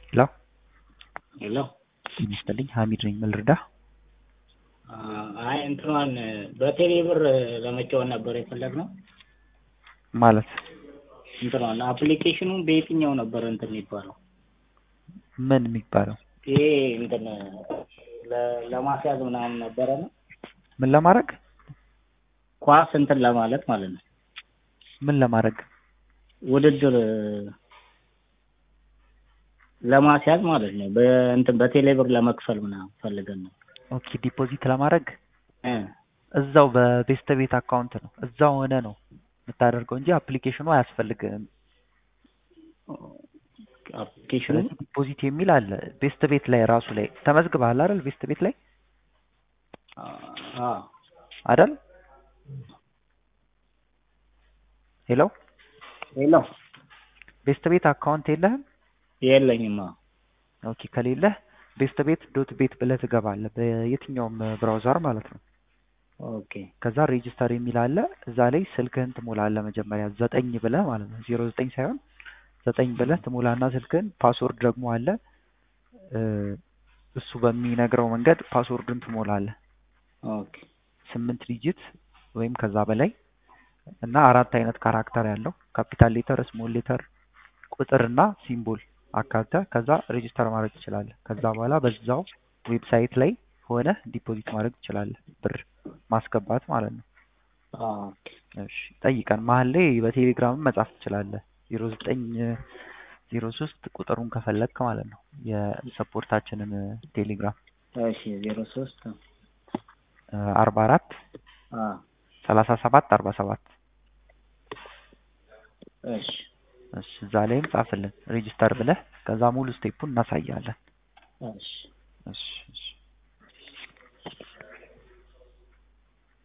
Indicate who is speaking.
Speaker 1: ሄሎ
Speaker 2: ሄሎ
Speaker 1: ጤና ይስጥልኝ ሀሚድ ነኝ ምን ልርዳህ
Speaker 2: አይ እንትኗን በቴሌ ብር ለመጫወት ነበር የፈለግነው
Speaker 1: ማለት
Speaker 2: እንትኗን አፕሊኬሽኑ በየትኛው ነበር እንትን የሚባለው
Speaker 1: ምን የሚባለው
Speaker 2: ይሄ እንትን ለ- ለማስያዝ ምናምን ነበረ ነው
Speaker 1: ምን ለማድረግ
Speaker 2: ኳስ እንትን ለማለት ማለት ነው
Speaker 1: ምን ለማድረግ
Speaker 2: ውድድር ለማስያዝ ማለት ነው በእንትን በቴሌ ብር ለመክፈል ምናምን ፈልገን ነው
Speaker 1: ኦኬ ዲፖዚት ለማድረግ
Speaker 2: እ
Speaker 1: እዛው በቤስት ቤት አካውንት ነው እዛው ሆነ ነው የምታደርገው እንጂ አፕሊኬሽኑ አያስፈልግም
Speaker 2: አፕሊኬሽኑ
Speaker 1: ስለዚህ ዲፖዚት የሚል አለ ቤስት ቤት ላይ ራሱ ላይ ተመዝግበሃል አይደል ቤስት ቤት ላይ
Speaker 2: አ
Speaker 1: አይደል ሄሎ
Speaker 2: ሄሎ
Speaker 1: ቤስት ቤት አካውንት የለህም
Speaker 2: የለኝማ
Speaker 1: ኦኬ ከሌለህ ቤስት ቤት ዶት ቤት ብለህ ትገባለህ በየትኛውም ብራውዘር ማለት ነው
Speaker 2: ኦኬ
Speaker 1: ከዛ ሬጅስተር የሚል አለ እዛ ላይ ስልክህን ትሞላለህ መጀመሪያ ዘጠኝ ብለህ ማለት ነው ዜሮ ዘጠኝ ሳይሆን ዘጠኝ ብለህ ትሞላና ስልክህን ፓስወርድ ደግሞ አለ እ እሱ በሚነግረው መንገድ ፓስወርድን ትሞላለህ
Speaker 2: ኦኬ
Speaker 1: ስምንት ዲጂት ወይም ከዛ በላይ እና አራት አይነት ካራክተር ያለው ካፒታል ሌተር ስሞል ሌተር ቁጥርና ሲምቦል አካተህ ከዛ ሬጅስተር ማድረግ ትችላለህ ከዛ በኋላ በዛው ዌብሳይት ላይ ሆነ ዲፖዚት ማድረግ ትችላለህ ብር ማስገባት ማለት ነው
Speaker 2: ኦኬ
Speaker 1: እሺ ጠይቀን መሀል ላይ በቴሌግራም መጻፍ ትችላለህ ዜሮ ዘጠኝ ዜሮ ሶስት ቁጥሩን ከፈለግክ ማለት ነው የሰፖርታችንን ቴሌግራም
Speaker 2: እሺ ዜሮ ሶስት
Speaker 1: አርባ አራት
Speaker 2: አ
Speaker 1: ሰላሳ ሰባት አርባ ሰባት
Speaker 2: እሺ
Speaker 1: እሺ እዛ ላይም ጻፍልን ሬጅስተር ብለህ ከዛ ሙሉ ስቴፑን እናሳያለን
Speaker 2: እሺ
Speaker 1: እሺ